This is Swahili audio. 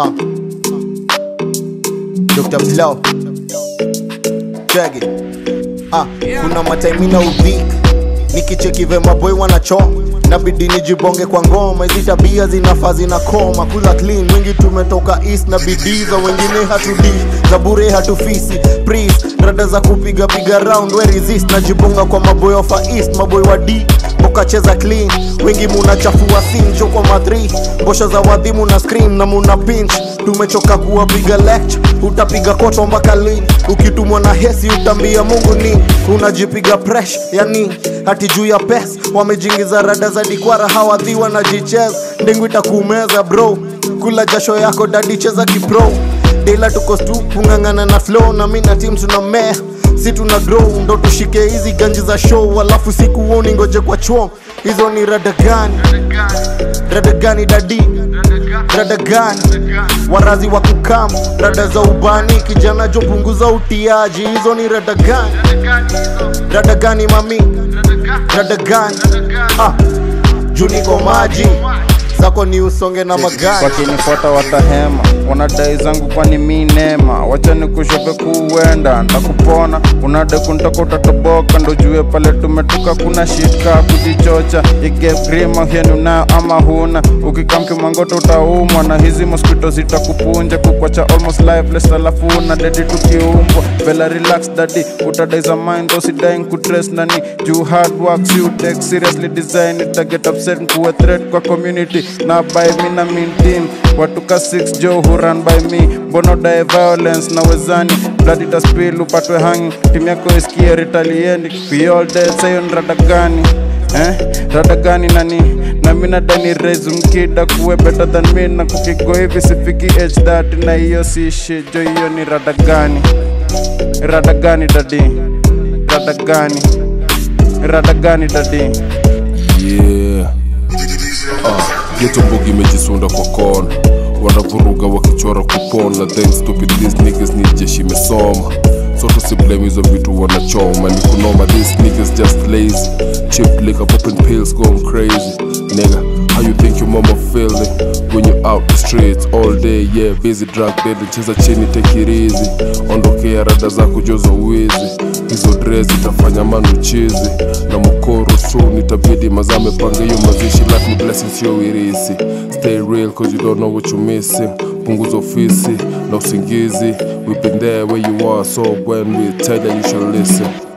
Uh. Dr. Blow. Check it. Ah, kuna mataimina udhik nikicheki vema boy wanachoma nabidi nijibonge kwa ngoma hizi tabia zinafaa zinakoma kula clean wengi tumetoka east na bidii za wengine hatudish za bure hatufisi pris rada za kupiga piga round we resist najibonga kwa maboy of a east maboy wa d mukacheza clean wengi munachafua sincho kwa madri mbosha za wadhimu na scream na muna pinch tumechoka kuwapiga lecture utapiga koto mpaka lini ukitumwa na hesi utambia mungu ni unajipiga presh yani hati juu ya pes wamejingiza rada za dikwara hawadhiwa na jicheza ndengu itakumeza bro kula jasho yako dadi cheza kipro dela tuko stu kung'ang'ana na flow na mi na tim tuna mea si tuna grow ndo tushike hizi ganji za show alafu siku uoni ngoje kwa chuo hizo ni rada gani rada gani dadi rada gani warazi wa kukam rada za ubani kijana jo punguza utiaji hizo ni rada gani rada gani mami rada gani ah, juu niko maji zako ni usonge na magari wakinifuata watahema wanadai zangu kwani mi nema wacha nikushope kuenda ndakupona unade kuntaka utatoboka ndo jue pale tumetoka kuna shika kujichocha igegrima hienuna ama huna ukikamkimangoto utaumwa na hizi mosquito zitakupunja kukwacha almost lifeless alafu una dedi tukiumbwa vela relax dadi utadai za mind usidai kutres nani juu hard work si utake seriously design itaget upset nkuwe threat kwa community na by me na mean team watuka 6 jo huran by me mbono dae violence na wezani blood itaspill upatwe hangi timu yako isikie retalieni we all dead sayo ni rada gani eh rada gani nani na mina dani raise mkida kuwe better than me na kukigo hivi sifiki age that na hiyo si shit jo hiyo ni rada gani rada gani dadi rada gani rada gani dadi yeah. ah, geto mbogi imejisunda kwa kona wanavuruga wakichora kupona then stupid these niggas ni jeshi imesoma so tusiblame hizo vitu wanachoma ni kunoma these niggas just lazy chip liquor popping pills going crazy nigga how you think your mama feeling when you out the streets all day yeah busy drug dealing cheza chini take it easy ondokea rada zako jozo wizi hizo dress itafanya manu chizi na mkoro soon itabidi mazame pange hiyo mazishi like me blessings sio wirisi stay real cause you don't know what you missing punguza ofisi na usingizi we've been there where you are so when we tell you you should listen